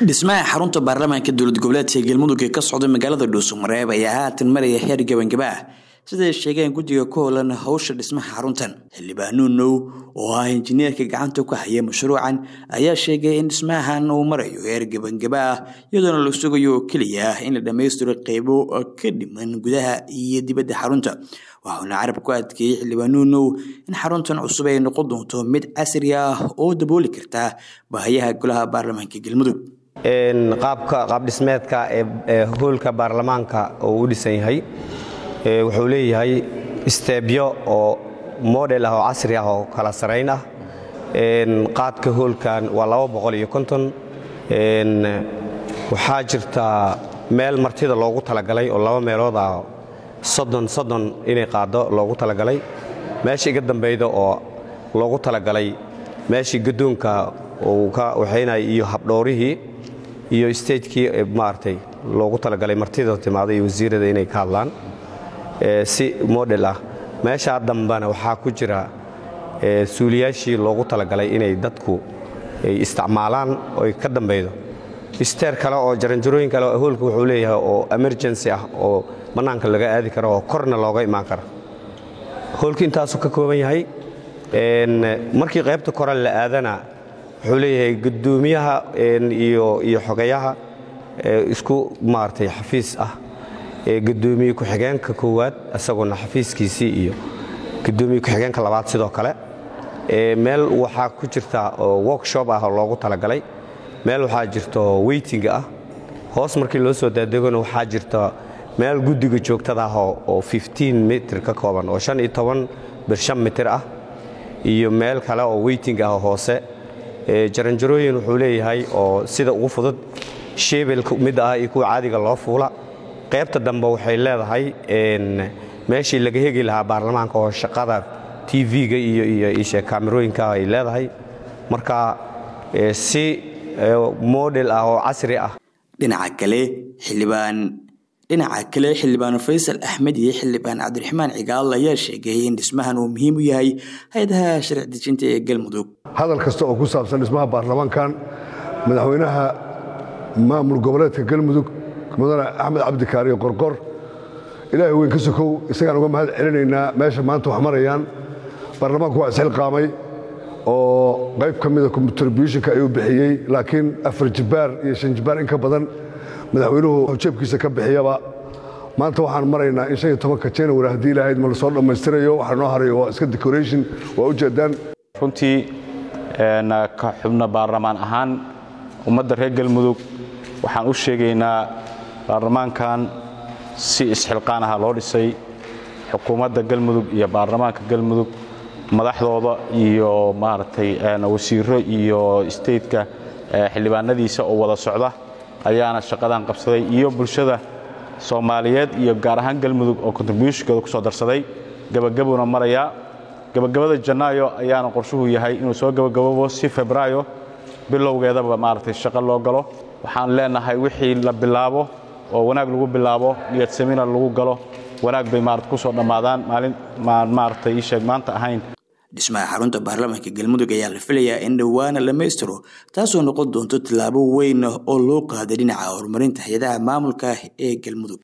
dhismaha xarunta baarlamaanka dowlad goboleedka galmudug ee ka socda magaalada dhuusamareeb ayaa haatan maraya heer gabangaba ah siday sheegeen guddiga ku howlan howsha dhismaha xaruntan xildhibaan now oo ah injineerka gacanta ku haya mashruucan ayaa sheegay in dhismahan uu marayo heer gabangaba ah iyadoona la sugayo oo keliya ah in la dhammaystiro qeybo ka dhiman gudaha iyo dibadda xarunta waxauna carab ku adkeeyey xildhibaan now in xaruntan cusub ay noqon doonto mid casri ah oo dabooli karta baahayaha golaha baarlamaanka galmudug qaabka qaabdhismeedka ee hoolka baarlamaanka uu u dhisan yahay wuxuu leeyahay isteebyo oo model ah oo casri ah oo kala sarayn ah qaadka hoolkan waa waxaa jirta meel martida loogu talagalay oo laba meelood ah soddon soddon inay qaaddo loogu talagalay meesha iga dambayda oo loogu talagalay meeshii gaddoonka uu ka waxaynaya iyo habdhoorihii iyo stagekii maaragtay loogu talagalay martida timaada iyo wasiirada inay ka hadlaan si model ah meeshaa dambena waxaa ku jira suuliyaashii loogu talagalay inay dadku ay isticmaalaan oy ka dambaydo isteer kale oo jaranjarooyin kale oo hoolka wuxuu leeyahay oo emergency ah oo bannaanka laga aadi karo oo korna looga imaan karo hoolka intaasuu ka kooban yahay markii qaybta kore la aadana wuxuu leeyahay guddoomiyaha iyo xogayaha isku maaragtay xafiis ah gudoomiye ku-xigeenka koowaad isaguna xafiiskiisii iyo gudoomiye ku-xigeenka labaad sidoo kale meel waxaa ku jirta workshop ah oo loogu talagalay meel waxaa jirto weyting ah hoos markii loo soo daadegona waxaa jirta meel guddiga joogtada ah oo mitir ka kooban oo bir mitir ah iyo meel kale oo weyting ah hoose jaranjarooyin wuxuu leeyahay oo sida ugu fudud sheebel mid ah iyo kuwa caadiga loo fuula qaybta dambe waxay leedahay meeshii laga hegi lahaa baarlamaanka oo shaqada tv-ga iyo kaamirooyinka ay leedahay marka si model ah oo casri ah dhinaca kale xildhibaan dhinaca kale xildhibaan faysal axmed iyo xildhibaan cabdiraxmaan cigaal ayaa sheegay in dhismahan uu muhiim u yahay hay-adaha sharci dejinta ee galmudug hadal kasta oo ku saabsan dhismaha baarlamaankan madaxweynaha maamul goboleedka galmudug mudane axmed cabdikaariyo qorqor ilaahay weyn ka sokow isagaan uga mahad celinaynaa meesha maanta wax marayaan baarlamaanku waa isxilqaamay oo qayb ka mida contributionka ayuu bixiyey laakiin afar jibaar iyo shan jibaar in ka badan madaxweynuhu jeebkiisa ka bixiyaba maanta waxaan maraynaa in shan tobanka january haddii ilaahayd ma lasoo dhammaystirayo waxaa noo harayo waa iska decoration waa ujeedaan runtii ka xubno baarlamaan ahaan ummadda reer galmudug waxaan u sheegaynaa baarlamaankan si isxilqaan aha loo dhisay xukuumadda galmudug iyo baarlamaanka galmudug madaxdooda iyo maaragtay wasiiro iyo stateka xildhibaanadiisa oo wada socda ayaana shaqadan qabsaday iyo bulshada soomaaliyeed iyo gaar ahaan galmudug oo contributionkooda ku soo darsaday gabagabuna marayaa gabagabada janaayo ayaana qorshuhu yahay inuu soo gabagababo si febraayo bilowgeedaba maaragtay shaqo loo galo waxaan leenahay wixii la bilaabo oo wanaag lagu bilaabo niyad samina lagu galo wanaag bay maarata ku soo dhammaadaan maalin maaragtay ii sheeg maanta ahayn dhismaha xarunta baarlamaanka galmudug ayaa la filayaa in dhowaana dhammaystiro taasoo noqon doonto tillaabo weyn oo loo qaaday dhinaca horumarinta hay-adaha maamulka ee galmudug